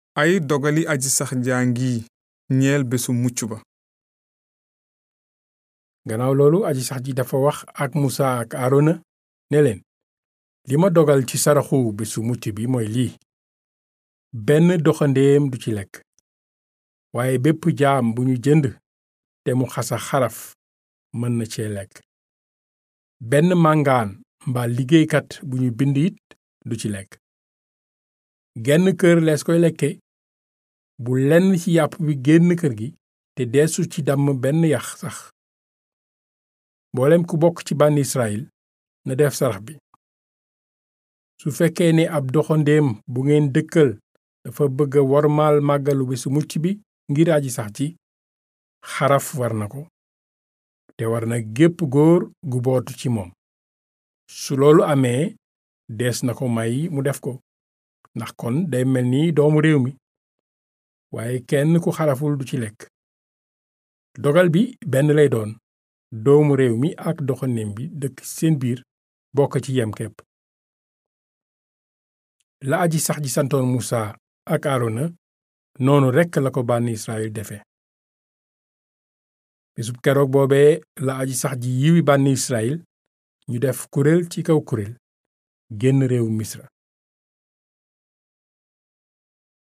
ay dogali aji sax jaa ngi ñeel bésu mucc ba gannaaw loolu aji sax ji dafa wax ak musa ak aarona ne leen li ma dogal ci saraxu bésu mucc bi mooy lii benn doxandéem du ci lekk waaye bépp jaam bu ñu jënd te mu xasa xaraf mën na cee lekk benn màngaan mbaa liggéeykat bu ñu bind it du ci lekk genn kër lees koy lekke bu lenn ci yàpp bi génn kër gi te deesu ci damm benn yax sax mboolem ku bokk ci bànn Israyil na def sarax bi su fekkee ne ab doxandéem bu ngeen dëkkal dafa bëgg a wormaal màggalu bésu mucc bi ngir aji sax ji xaraf war na ko te war na gépp góor gu bootu ci moom su loolu amee dees na ko may mu def ko ndax kon day mel ni doomu réew mi waaye kenn ku xaraful du ci lekk dogal bi benn lay doon doomu réew mi ak doxandéem bi dëkk seen biir bokk ci yem képp la aji sax ji santoon Musa ak Aarona noonu rekk la ko bànn Israyil defe bisub keroog boobee la aji sax ji yiwi bànn Israyil ñu def kuréel ci kaw kuréel génn réewu Misra